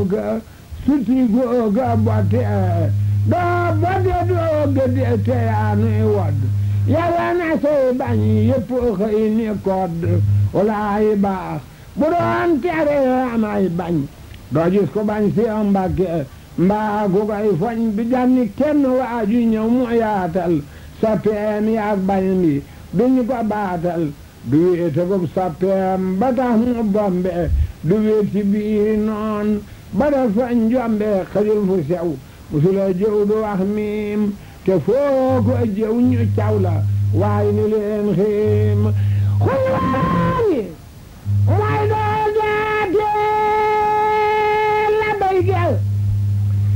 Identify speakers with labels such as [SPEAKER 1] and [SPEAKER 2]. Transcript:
[SPEAKER 1] googa suti googa botte doo botte doo gëdde te yaa nuy wodd yàlla na say bañ yëpp xëy ni kodd walaay baax bu doon tere amay bañ doo gis ko bañ si Mbàkke mbaa gu koy foñ bi janni kenn waaju ñëw mu yaatal soppeem yaag bañ bi duñu ko baatal du wéete ko soppeem ba tax mu bombe du wéet ci biir noon ba dafa njombe xajul fu sew musula jëw du wax miim te foo ko jëw ñu caw la waaye ni leen xiim xulwaani mooy